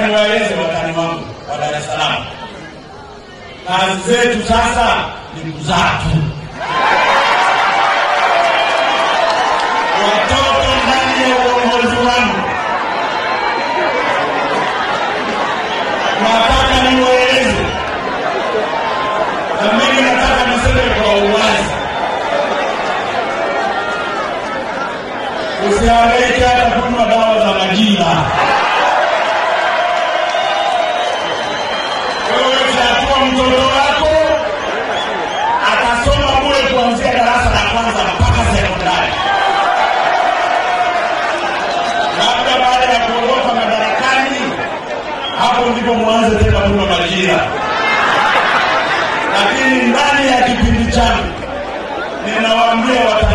niwaeleze watani wangu wa Dar es Salaam, kazi zetu sasa ni kuzaa tu watoto ndani ya uongozi wangu. Nataka niwaeleze, na mimi nataka niseme kwa uwazi, usihangaike hata kunywa dawa za majina. Wewe chagua mtoto wako atasoma bure kuanzia darasa la kwanza mpaka sekondari. Labda baada ya kuondoka madarakani, hapo ndipo mwanze tena kunywa majina, lakini ndani ya kipindi changu ninawaambia wata